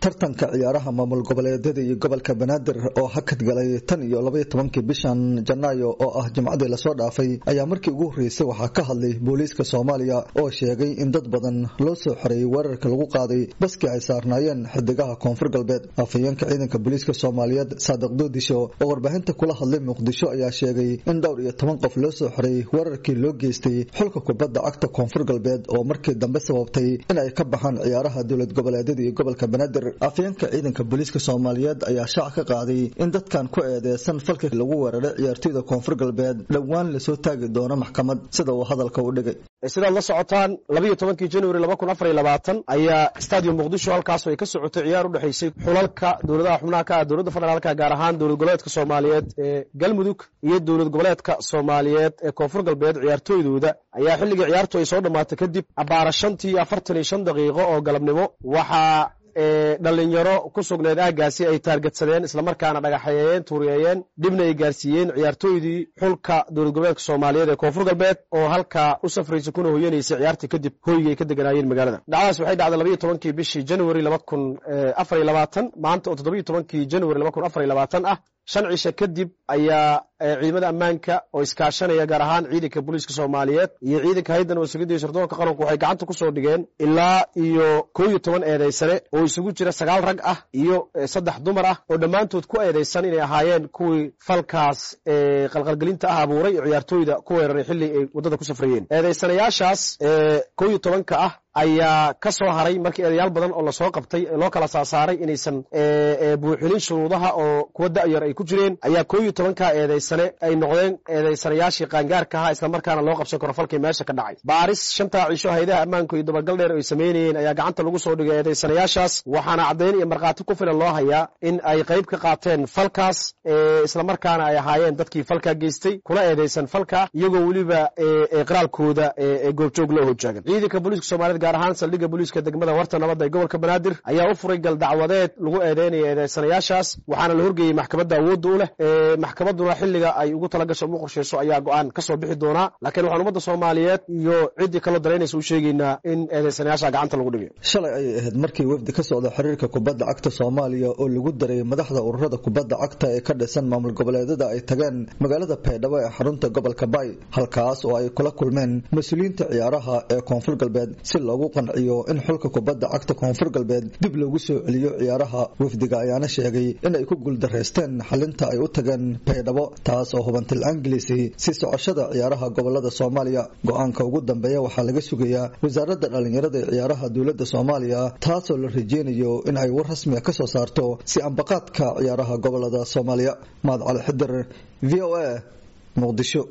tartanka ciyaaraha maamul goboleedyada iyo gobolka banaadir oo hakad galay tan iyo labaiyo tobankii bishan janaayo oo ah jimcadii lasoo dhaafay ayaa markii ugu horreysay waxaa ka hadlay booliiska soomaaliya oo sheegay in dad badan loo soo xoreeyey weerarka lagu qaaday baskii ay saarnaayeen xidigaha koonfur galbeed afhayeenka ciidanka booliiska soomaaliyeed saadiq doodisho oo warbaahinta kula hadlay muqdisho ayaa sheegay in dhowr iyo toban qof loo soo xoreeyey weerarkii loo geystay xulka kubadda cagta koonfur galbeed oo markii dambe sababtay in ay ka baxaan ciyaaraha dowlad goboleedyada iyo gobolka banaadir afhayeenka ciidanka booliiska soomaaliyeed ayaa shaac ka qaaday in dadkan ku eedeysan falka lagu weeraray ciyaartoyda koonfur galbeed dhowaan lasoo taagi doono maxkamad sida uu hadalka u dhigay sidaad la socotaan labayo tobankii januari laba kun afar iyo labaatan ayaa stadium muqdisho halkaas ay ka socotay ciyaar u dhexaysay xulalka dowladaha xubnaha ka ah dowladda federaalka gaar ahaan dowlad goboleedka soomaaliyeed ee galmudug iyo dowlad goboleedka soomaaliyeed ee koonfur galbeed ciyaartooydooda ayaa xilligii ciyaartu ay soo dhammaatay kadib abaara shantii afartan iyo shan daqiiqo oo galabnimo waxaa dhalinyaro ku sugneed aagaasi ay taargetsadeen islamarkaana dhagaxeeyeen tuuriyeeyeen dhibna ay gaarsiiyeen ciyaartooydii xulka dowlad goboleedka soomaaliyeed ee koonfur galbeed oo halkaa u safraysa kuna hoyanaysay ciyaartii kadib hoyga ay ka deganaayeen magaalada dhacdaas waxay dhacday labayo tobankii bishii januari laba kun afar iyo labaatan maanta oo toddobiyo tobankii januari laba kun afar iyo labaatan ah shan cisha kadib ayaa ciidamada ammaanka oo iskaashanaya gaar ahaan ciidanka booliiska soomaaliyeed iyo ciidanka haydan oo sugidii sirdoonka qaranku waxay gacanta ku soo dhigeen ilaa iyo koo iyo toban eedaysane oo isugu jira sagaal rag ah iyo saddex dumar ah oo dhammaantood ku eedaysan inay ahaayeen kuwii falkaas qalqalgelinta ah abuuray oo ciyaartooyda ku weeraray xilli ay waddada ku safrayeen eedaysanayaashaas koo iyo tobanka ah ayaa ka soo haray markii eedayaal badan oo lasoo qabtay loo kala saasaaray inaysan buuxinin shuruudaha oo kuwa da'yar ay ku jireen ayaa koo iyo tobankaa eedaysane ay noqdeen eedaysanayaashii qaangaarka ahaa islamarkaana loo qabsan karo falkii meesha ka dhacay baaris shantaa cisho haydaha ammaanku iyo dabagal dheer ay samaynayeen ayaa gacanta lagu soo dhigay eedaysanayaashaas waxaana caddayn iyo markhaati ku filan loo hayaa in ay qayb ka qaateen falkaas islamarkaana ay ahaayeen dadkii falkaa geystay kuna eedaysan falka iyagoo weliba qiraalkooda goobjoog loo hojaagan ciidanka booliiska soomaaliyed gaar ahaan saldhigga booliiska degmada warta nabadda ee gobolka banaadir ayaa u furay gal dacwadeed lagu eedeynaya eedeysanayaashaas waxaana la horgeeyey maxkamadda awoodda u leh maxkamadduna xilliga ay ugu talagasho ugu qorshayso ayaa go-aan ka soo bixi doonaa laakiin waxaan ummadda soomaaliyeed iyo ciddii kaloo daraynaysa u sheegaynaa in eedeysanayaasha gacanta lagu dhigay shalay ayay ahayd markii wafdi ka socda xiriirka kubadda cagta soomaaliya oo lagu daray madaxda ururada kubadda cagta ee ka dhisan maamul goboleedyada ay tageen magaalada baydhabo ee xarunta gobolka bay halkaas oo ay kula kulmeen mas-uuliyiinta ciyaaraha ee koonfur galbeed si loogu qanciyo in xulka kubadda cagta koonfur galbeed dib loogu soo celiyo ciyaaraha wafdiga ayaana sheegay in ay ku guuldareysteen xalinta ay u tageen baydhabo taas oo hubantil anglisi si socoshada ciyaaraha gobolada soomaaliya go-aanka ugu dambeeya waxaa laga sugayaa wasaaradda dhallinyarada ee ciyaaraha dowladda soomaaliya taasoo la rajeynayo in ay war rasmiga ka soo saarto si ambaqaadka ciyaaraha gobolada soomaaliya mahad cali xidir v o a muqdisho